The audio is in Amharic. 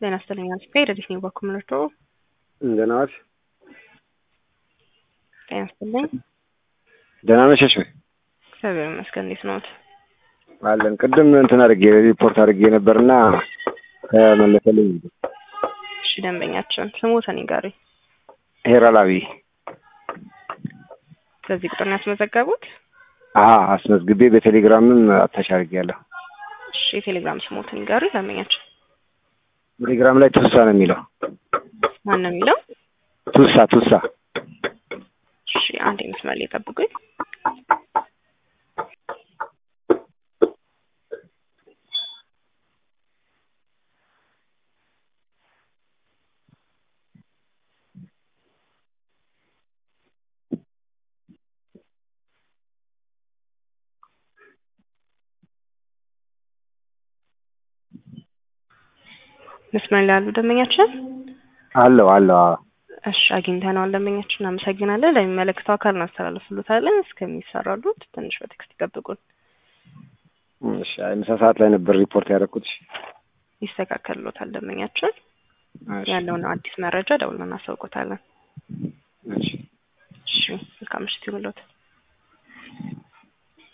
ጤና ይስጥልኝ አልስፔድ እንዴት ነው በኩምርቶ ደህና ዋልሽ? ጤና ይስጥልኝ ደህና ነሸሽ ወይ? እግዚአብሔር ይመስገን እንዴት ነዎት? አለን ቅድም እንትን አድርጌ ሪፖርት አድርጌ ነበርና ተመለሰልኝ። እሺ ደንበኛችን ስሞተን ይጋሩኝ። ሄራላዊ በዚህ ቁጥር ነው ያስመዘገቡት? አሀ አስመዝግቤ በቴሌግራምም አታች አድርጌያለሁ። እሺ የቴሌግራም ስሞትን ይጋሩኝ ደንበኛችን። ቴሌግራም ላይ ቱሳ ነው የሚለው። ማን ነው የሚለው? ቱሳ ቱሳ እሺ አንድ መስመር ላይ ጠብቁኝ። መስመር ላይ ያሉ ደንበኛችን አለው አለው። አዎ እሺ አግኝተነዋል። ደንበኛችን እናመሰግናለን። ለሚመለከተው አካል እናስተላልፍሎታለን። እስከሚሰራሉት ትንሽ በቴክስት ይጠብቁን። እሺ አይ ምሳ ሰዓት ላይ ነበር ሪፖርት ያደረኩት። ይስተካከልሎታል። ደንበኛችን እሺ ያለውን አዲስ መረጃ ደውለን እናሳውቆታለን። እሺ እሺ መልካም ምሽት ይሁንልዎት።